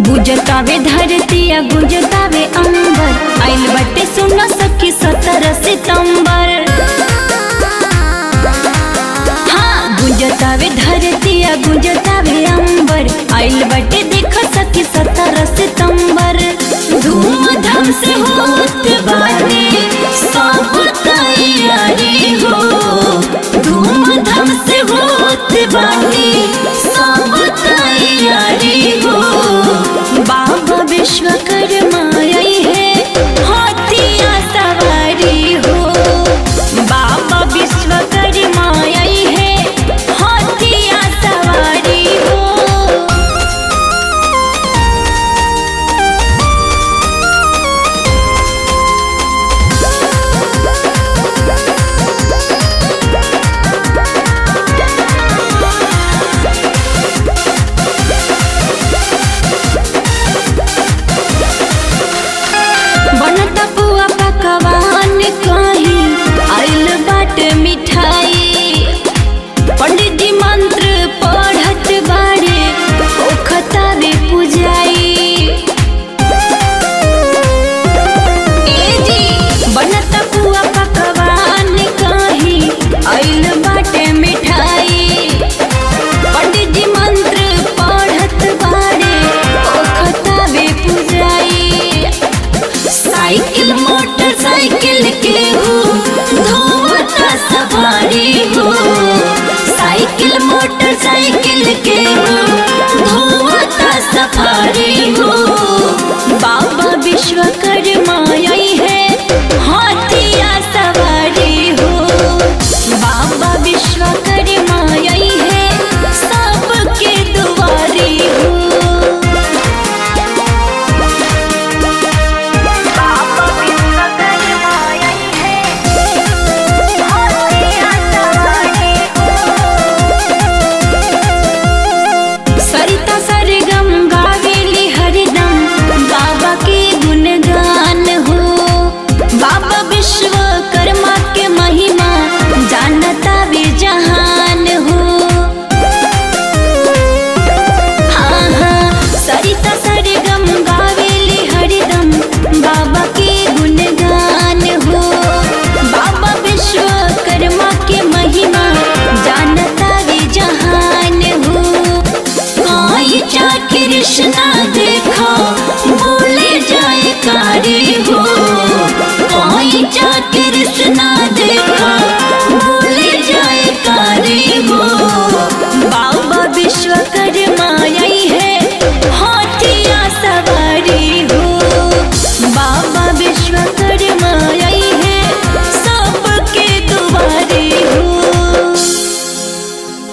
गुजतावे धरतिया गुजतावे अंबर आइल बटे सुन सखी सत्रह सितंबर हाँ गुजतावे धरतिया गुजतावे अंबर आइल बटे देख सखी सत्रह सितंबर धूमधाम से होत बाटे सब तैयारी हो धूमधाम से होत बाटे सब तैयारी हो बाबा विश्वकर्मा आई है हाथिया सवारी हो बाबा विश्वकर्मा आई है हाथिया सवारी हो बनत पुआ पकवान कहीं आइल बाट मिठाई पंडित जी मंत्र पढ़त बारे ओखतावे पुजाई ए जी बनत पुआ पकवान कहीं आइल बाटे मिठाई पंडित जी मंत्र पढ़त बारे ओखतावे पुजाई साइकिल मोटरसाइकिल के हो धोवता सवारी हो साइकिल मोटरसाइकिल के हो धोवता सफारी हो बाबा विश्वकर्मा आई है हाथिया सवारी हो बाबा विश्वकर्मा आई है सबके दुआरी हो बाबा विश्वकर्मा आई है हाथिया सवारी सरिता सरगम गावेली हरदम बाबा के गुणगान हो बाबा विश्वकर्मा के महिमा जानता वे जहान हो हाँ हाँ सरिता सरगम गावेली हरदम बाबा के गुणगान हो बाबा विश्वकर्मा के महिमा जानता वे जहान हो कोई जा कृष्णा देखो बोले जाए कारी हो कोई जा कृष्णा